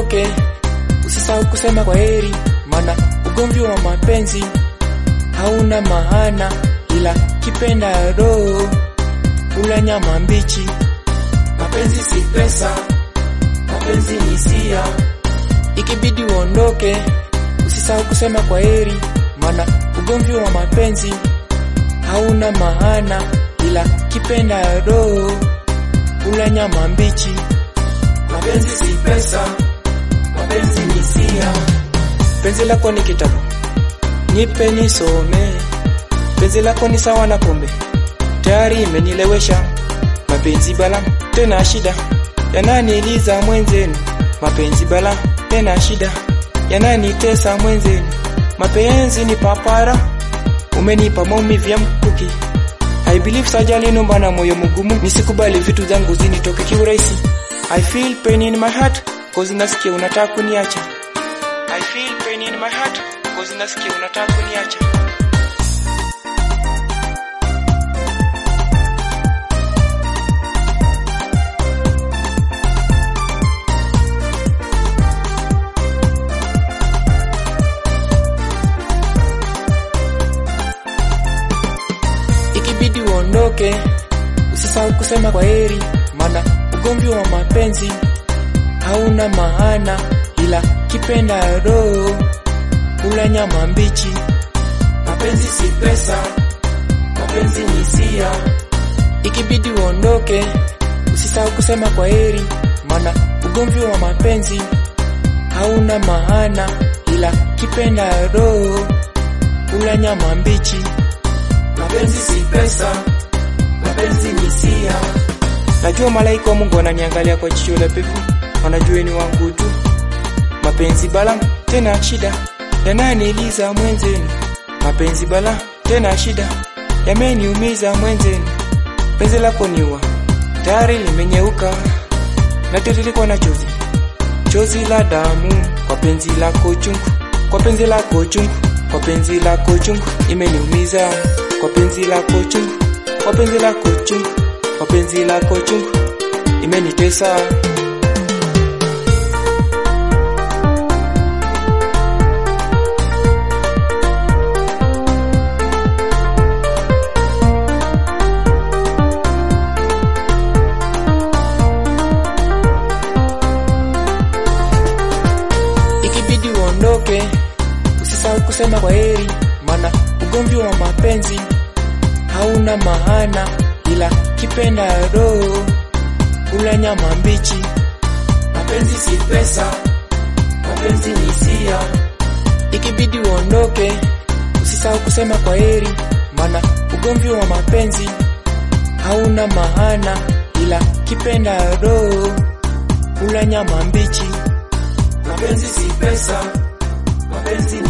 uondoke, usisahau kusema kwa heri, maana ugomvi wa mapenzi hauna maana, ila kipenda roho kula nyama mbichi. Mapenzi si pesa, mapenzi ni hisia. Ikibidi uondoke, usisahau kusema kwa heri, maana ugomvi wa mapenzi hauna maana, ila kipenda roho kula nyama mbichi. Mapenzi si pesa, mapenzi ni hisia. Penzi lako ni kitabu, nipe nisome. Penzi lako ni sawa na pombe, tayari imenilewesha. Mapenzi bala tena shida, yananiliza mwenzenu. Mapenzi bala tena shida, yananitesa mwenzenu. Mapenzi ni papara, umenipa maumivu ya mkuki. I believe sajali nomba na moyo mgumu, nisikubali vitu zangu zinitoke kiurahisi. I feel pain in my heart, cause nasikia unataka kuniacha. I feel pain in my heart, cause nasikia unataka kuniacha. Ikibidi uondoke, usisahau kusema kwa heri, maana ugomvi wa mapenzi hauna maana, ila kipenda roho kula nyama mbichi. Mapenzi si pesa, mapenzi ni hisia. Ikibidi uondoke, usisahau kusema kwa heri, maana ugomvi wa mapenzi hauna maana, ila kipenda roho kula nyama mbichi. Mapenzi si pesa, mapenzi ni hisia. Najua malaika wa Mungu wananiangalia kwa jicho la pevu, wanajua ni wangu tu. Mapenzi bala tena shida, yananiliza mwenzenu. Mapenzi bala tena shida, yameniumiza mwenzenu. Penzi lako niua, tayari limenyeuka, natiririkwa na chozi, chozi la damu kwa penzi lako chungu, kwa penzi lako chungu, kwa penzi lako chungu, imeniumiza kwa penzi lako chungu, kwa penzi lako chungu, kwa penzi lako chungu, imenitesa. Ikibidi uondoke, usisahau kusema kwa heri, maana ugomvi wa mapenzi hauna maana, ila kipenda roho kula nyama mbichi. Mapenzi si pesa, mapenzi ni hisia. Ikibidi uondoke, usisahau kusema kwa heri, maana ugomvi wa mapenzi hauna maana, ila kipenda roho kula nyama mbichi. Mapenzi si pesa, mapenzi ni